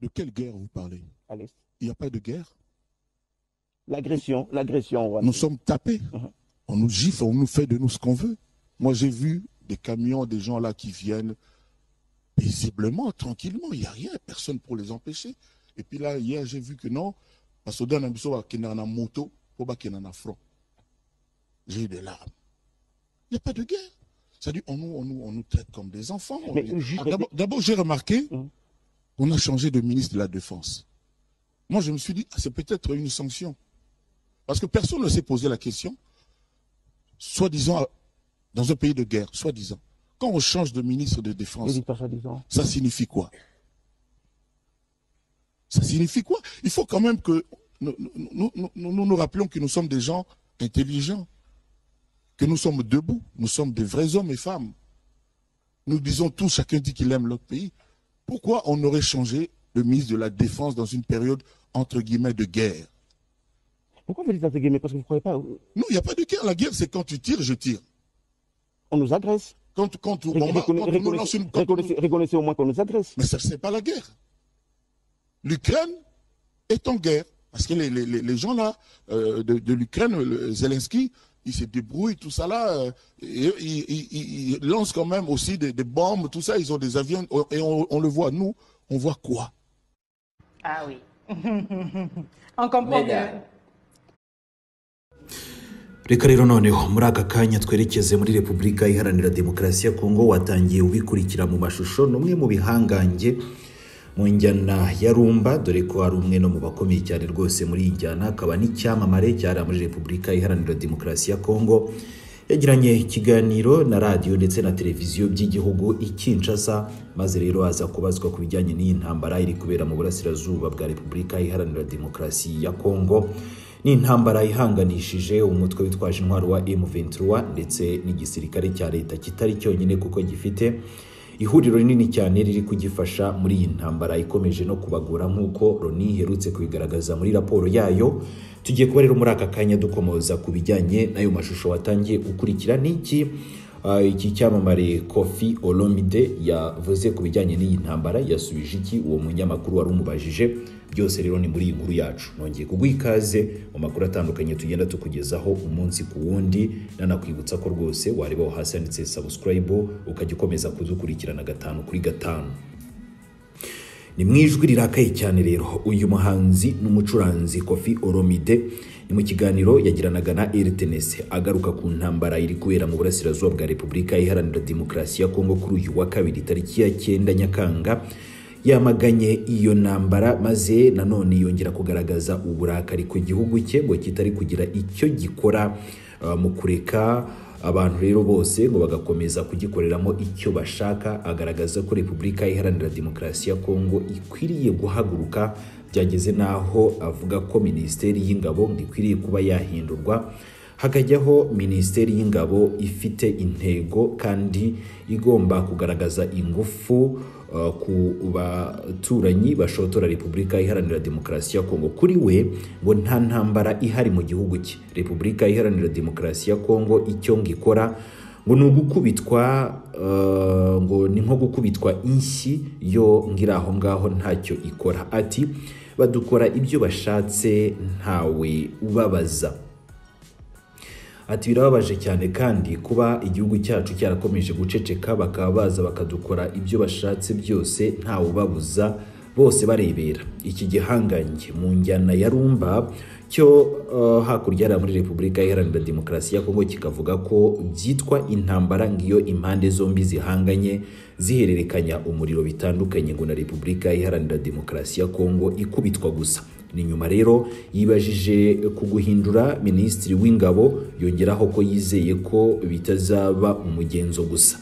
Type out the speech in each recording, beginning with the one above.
De quelle guerre vous parlez Allez. Il n'y a pas de guerre. L'agression, l'agression. Rwanda. Nous sommes tapés. Mhm. On nous gifle, on nous fait de nous ce qu'on veut. Moi, j'ai vu des camions, des gens là qui viennent paisiblement, tranquillement. Il n'y a rien, personne pour les empêcher. Et puis là, hier, j'ai vu que non, parce que dans la maison, il y a un moto, il y a un front. J'ai eu des larmes. Il n'y a pas de guerre. C'est-à-dire, on nous, on, nous, on nous traite comme des enfants. On Mais est- juste- Ah, d'abord- D'abord, j'ai remarqué Mhm. qu'on a changé de ministre de la Défense. Moi, je me suis dit, ah, c'est peut-être une sanction. Parce que personne ne s'est posé la question, soi-disant, dans un pays de guerre, soi-disant. Quand on change de ministre de Défense, Les victoires soi-disant. ça signifie quoi Ça signifie quoi Il faut quand même que nous nous, nous- nous- nous rappelons que nous sommes des gens intelligents, que nous sommes debout, nous sommes des vrais hommes et femmes. Nous disons tous, chacun dit qu'il aime notre pays. Pourquoi on aurait changé le ministre de la Défense dans une période entre guillemets de guerre Pourquoi vous dites entre guillemets Parce que vous ne croyez pas. Non, il n'y a pas de guerre. La guerre, c'est quand tu tires, je tire. On nous agresse. Quand, quand, on, Reconna- bombarde, quand on nous reconna- lance une, quand on nous- Reconnaissez reconnaissez au moins qu'on nous agresse. Mais ça, c'est pas la guerre. L'Ukraine est en guerre. Parce que les, les- les- les gens là, euh, de, de l'Ukraine, le- Zelensky, il se débrouille, tout ça là. euh, et, il- il- il- il lance quand même aussi des, des bombes, tout ça. Ils ont des avions et on, on le voit. Nous, on voit quoi Ah oui. On comprend mieux. Mesdames. reka rero noneho muri aka kanya twerekeze muri repubulika iharanira demokarasi ya kongo watangiye ubikurikira mu mashusho ni umwe mu bihangange mu njyana ya rumba dore ko ari umwe no mu bakomeye cyane rwose muri iyi njyana akaba n'icyamamare cyari muri repubulika iharanira demokarasi ya kongo yagiranye ikiganiro na radiyo ndetse na televiziyo by'igihugu i Kinshasa maze rero aza kubazwa ku bijyanye n'iyi ntambara iri kubera mu burasirazuba bwa repubulika iharanira demokarasi ya kongo ni intambara ihanganishije umutwe witwaje intwaro wa M23 ndetse n'igisirikare cya leta kitari cyonyine kuko gifite ihuriro rinini cyane riri kugifasha muri iyi ntambara ikomeje no kubagora nk'uko Loni iherutse kubigaragaza muri raporo yayo tugiye kuba rero muri aka kanya dukomoza ku bijyanye n'ayo mashusho watangiye gukurikira n'iki Ah, iki cyamamare kofi olomide yavuze ku bijyanye n'iyi ntambara yasubije iki uwo munyamakuru wari umubajije byose rero ni muri iyi nkuru yacu nongeye kuguha ikaze mu makuru atandukanye tugenda tukugezaho umunsi ku wundi nanakwibutsa ko rwose wareba aho hasi handitse subscribe ukajya ukomeza kudukurikirana gatanu kuri gatanu ni mu ijwi rirakaye cyane rero uyu muhanzi n'umucuranzi kofi oromide ni mu kiganiro yagiranaga na rtns agaruka ku ntambara iri kubera mu burasirazuba bwa repubulika iharanira demokarasi ya kongo kuri uyu wa kabiri tariki ya cyenda nyakanga yamaganye iyo ntambara maze nanone yongera kugaragaza uburakari ku gihugu cye ngo kitari kugira icyo gikora ah, mu kureka abantu rero bose ngo bagakomeza kugikoreramo icyo bashaka agaragaza ko repubulika iharanira demokarasi ya kongo ikwiriye guhaguruka byageze n'aho avuga ko minisiteri y'ingabo ngo ikwiriye kuba yahindurwa hakajyaho minisiteri y'ingabo ifite intego kandi igomba kugaragaza ingufu uh, ku baturanyi bashotora repubulika iharanira demokarasi ya kongo kuri we ngo nta ntambara ihari mu gihugu cye repubulika iharanira demokarasi ya kongo icyo ngo ikora ngo ni ugukubitwa eh, ngo ni nko gukubitwa inshyi yo ngo iri aho ngaho ntacyo ikora ati badukora ibyo bashatse ntawe ubabaza ati birababaje cyane kandi kuba igihugu cyacu cyarakomeje guceceka bakaba baza bakadukora ibyo bashatse byose ntawe ubabuza bose barebera iki gihangange mu njyana ya rumba cyo eh, hakurya hariya muri repubulika iharanira demokarasi ya kongo kikavuga ko byitwa intambara ng'iyo impande zombi zihanganye zihererekanya umuriro bitandukanye ngo na repubulika iharanira demokarasi ya kongo ikubitwa gusa ni nyuma rero yibajije ku guhindura minisitiri w'ingabo yongeraho ko yizeye ko bitazaba umugenzo gusa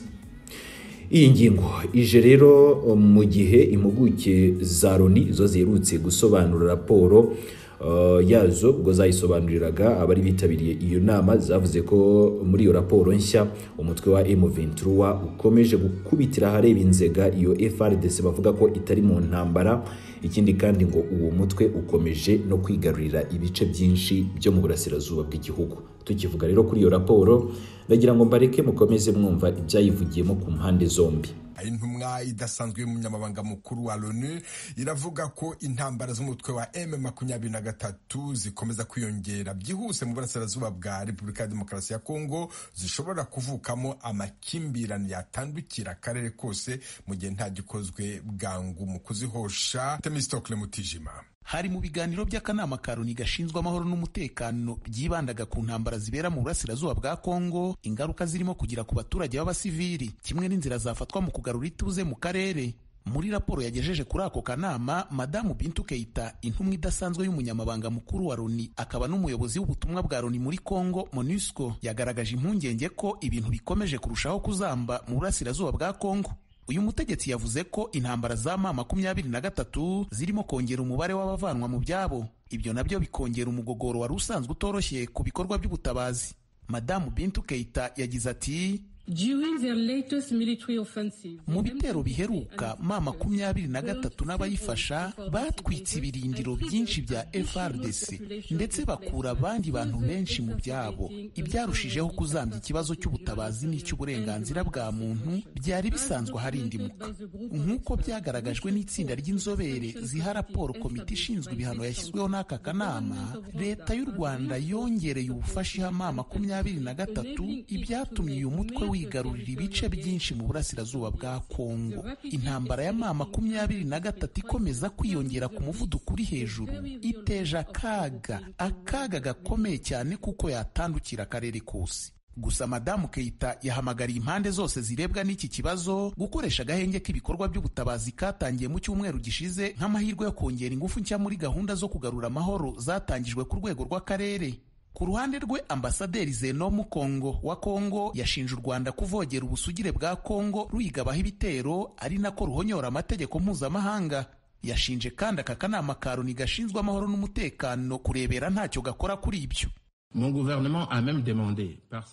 iyi ngingo ije rero mu gihe impuguke za loni zo ziherutse gusobanura raporo eh, yazo ubwo zayisobanuriraga abari bitabiriye iyo nama zavuze ko muri iyo raporo nshya umutwe wa M23 ukomeje gukubitira ahareba inzega iyo FRDC bavuga ko itari mu ntambara ikindi kandi ngo uwo mutwe ukomeje no kwigarurira ibice byinshi byo mu burasirazuba bw'igihugu tukivuga rero kuri iyo raporo ndagira ngo mbareke mukomeze mwumva ibyayivugiyemo ku mpande zombi Aho intumwa idasanzwe y'umunyamabanga mukuru wa loni iravuga ko intambara z'umutwe wa m makumyabiri na gatatu zikomeza kwiyongera byihuse mu burasirazuba bwa repubulika ya demokarasi ya kongo zishobora kuvukamo amakimbirane yatandukira akarere kose mu gihe nta gikozwe bwangu mu kuzihosha temistokle mutijima hari mu biganiro by'akanama ka loni gashinzwe amahoro n'umutekano byibandaga ku ntambara zibera mu burasirazuba bwa kongo ingaruka zirimo kugera ku baturage b'abasivili kimwe n'inzira zafatwa mu kugarura ituze mu karere muri raporo yagejeje kuri ako kanama madamu bintu keita intumwa idasanzwe y'umunyamabanga mukuru wa loni akaba n'umuyobozi w'ubutumwa bwa loni muri congo monusco yagaragaje impungenge ko ibintu bikomeje kurushaho kuzamba mu burasirazuba bwa congo uyu mutegetsi yavuze ko intambara za ma makumyabiri na gatatu zirimo kongera umubare w'abavanwa mu byabo ibyo nabyo bikongera umugogoro wari usanzwe utoroshye ku bikorwa by'ubutabazi madamu bintu keita yagize ati mu bitero biheruka ma makumyabiri na gatatu n'abayifasha batwitse ibirindiro byinshi bya FRDC ndetse bakura abandi bantu benshi mu byabo ibyarushijeho kuzambya ikibazo cy'ubutabazi n'icy'uburenganzira bwa muntu byari bisanzwe harindimuka nk'uko byagaragajwe n'itsinda ry'inzobere ziha raporo komite ishinzwe ibihano yashyizweho n'aka kanama leta y'u rwanda yongereye ubufasha iha ma makumyabiri na gatatu ibyatumye uyu mutwe wigarurira ibice byinshi mu burasirazuba bwa Kongo. Intambara ya mama makumyabiri na gatatu ikomeza kwiyongera ku muvuduko uri hejuru iteje akaga, akaga gakomeye cyane kuko yatandukira akarere kose. Gusa Madamu Keita yahamagariye impande zose zirebwa n'iki kibazo gukoresha agahenge k'ibikorwa by'ubutabazi katangiye mu cyumweru gishize nk'amahirwe yo kongera ingufu nshya muri gahunda zo kugarura amahoro zatangijwe ku rwego rw'akarere. Ku ruhande rwe ambasaderi Zeno Mukongo wa Kongo yashinje u Rwanda kuvogera ubusugire bwa Kongo ruyigabaho ibitero ari nako ruhonyora amategeko mpuzamahanga. Yashinje kandi aka kanama ka Loni gashinzwe amahoro n'umutekano kurebera ntacyo gakora kuri ibyo.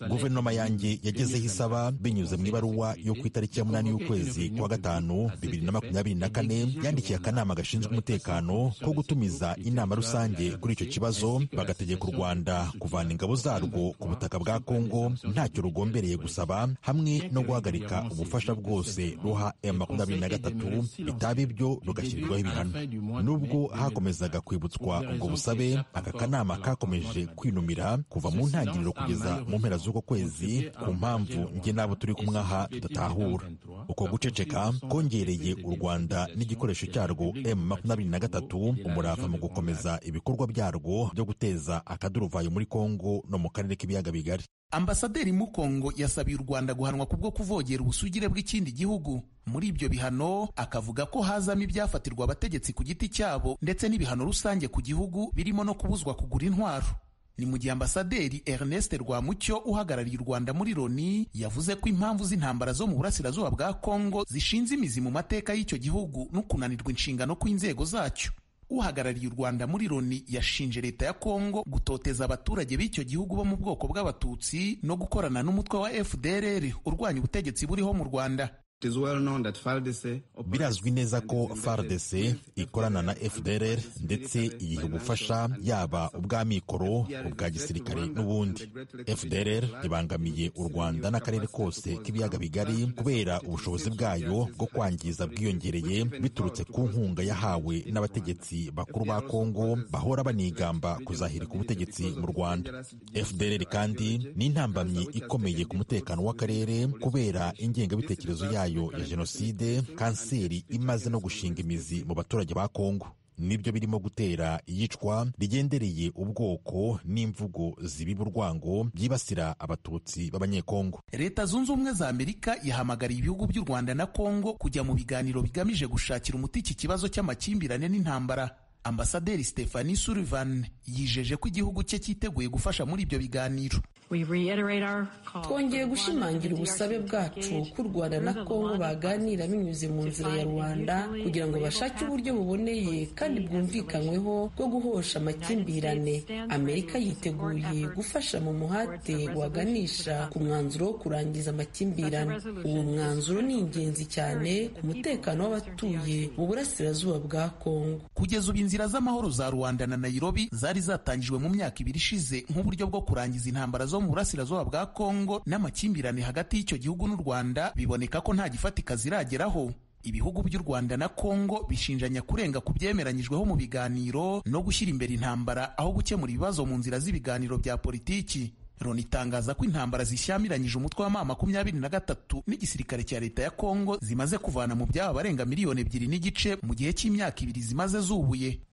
guverinoma yanjye yagezeho isaba binyuze mu ibaruwa yo ku itariki ya munani y'ukwezi kwa gatanu bibiri na makumyabiri na kane yandikiye akanama gashinzwe umutekano ko gutumiza inama rusange kuri icyo kibazo bagategeka u rwanda kuvana ingabo zarwo ku butaka bwa kongo ntacyo rugombereye gusaba hamwe no guhagarika ubufasha bwose ruha m makumyabiri na gatatu bitaba ibyo rugashyirirwaho ibihano nubwo hakomezaga kwibutswa ubwo busabe aka kanama kakomeje kwinumira kuva mu ntangiriro kugeza mu mpera z'uko kwezi ku mpamvu njye n'abo turi kumwaha tudatahura uko guceceka kongereye u rwanda n'igikoresho cyarwo m makumyabiri na gatatu umurava mu gukomeza ibikorwa byarwo byo guteza akaduruvayo muri kongo no mu karere k'ibiyaga bigari ambasaderi mukongo yasabiye u rwanda guhanwa kubwo kuvogera ubusugire bw'ikindi gihugu muri ibyo bihano akavuga ko hazamo ibyafatirwa abategetsi ku giti cyabo ndetse n'ibihano rusange ku gihugu birimo no kubuzwa kugura intwaro ni mu gihe ambasaderi Ernest Rwamucyo uhagarariye u Rwanda muri Loni yavuze ko impamvu z'intambara zo mu burasirazuba bwa Kongo zishinze imizi mu mateka y'icyo gihugu no kunanirwa inshingano kw'inzego zacyo uhagarariye u Rwanda muri Loni yashinje leta ya Kongo gutoteza abaturage b'icyo gihugu bo mu bwoko bw'abatutsi no gukorana n'umutwe wa FDLR urwanya ubutegetsi buriho mu Rwanda birazwi neza ko fardc ikorana na fdrr ndetse iyiha ubufasha yaba ubw'amikoro ubwa gisirikare n'ubundi fdrr ibangamiye u rwanda n'akarere kose k'ibiyaga bigari kubera ubushobozi bwayo bwo kwangiza bwiyongereye biturutse ku nkunga yahawe n'abategetsi bakuru ba kongo bahora banigamba kuzahirika ubutegetsi mu rwanda fdrr kandi ni intambamyi ikomeye ku mutekano w'akarere kubera ingengabitekerezo yayo yayo ya jenoside kanseri imaze no gushinga imizi mu baturage ba kongo nibyo birimo gutera iyicwa rigendereye ubwoko n'imvugo zibiba urwango byibasira abatutsi b'abanyekongo leta zunze ubumwe za amerika yahamagariye ibihugu by'u rwanda na kongo kujya mu biganiro bigamije gushakira umuti iki kibazo cy'amakimbirane n'intambara ambasaderi stephanie sullivan yijeje ko igihugu cye cyiteguye gufasha muri ibyo biganiro twongeye gushimangira ubusabe bwacu ko u rwanda na kongo baganira binyuze mu nzira ya rubanda kugira ngo bashake uburyo buboneye kandi bwumvikanyweho bwo guhosha amakimbirane amerika yiteguye gufasha mu muhate waganisha ku mwanzuro wo kurangiza amakimbirane uwo mwanzuro ni ingenzi cyane ku mutekano w'abatuye mu burasirazuba bwa kongo kugeza ubu inzira z'amahoro za rwanda na nayirobi zari zatangijwe mu myaka ibiri ishize nk'uburyo bwo kurangiza intambara zo wo mu burasirazuba bwa kongo n'amakimbirane hagati y'icyo gihugu n'u rwanda biboneka ko nta gifatika zirageraho ibihugu by'u rwanda na kongo bishinjanya kurenga ku byemeranyijweho mu biganiro no gushyira imbere intambara aho gukemura ibibazo mu nzira z'ibiganiro bya politiki loni itangaza ko intambara zishyamiranyije umutwe wa ma makumyabiri na gatatu n'igisirikare cya leta ya kongo zimaze kuvana mu byabo abarenga miliyoni ebyiri n'igice mu gihe cy'imyaka ibiri zimaze zubuye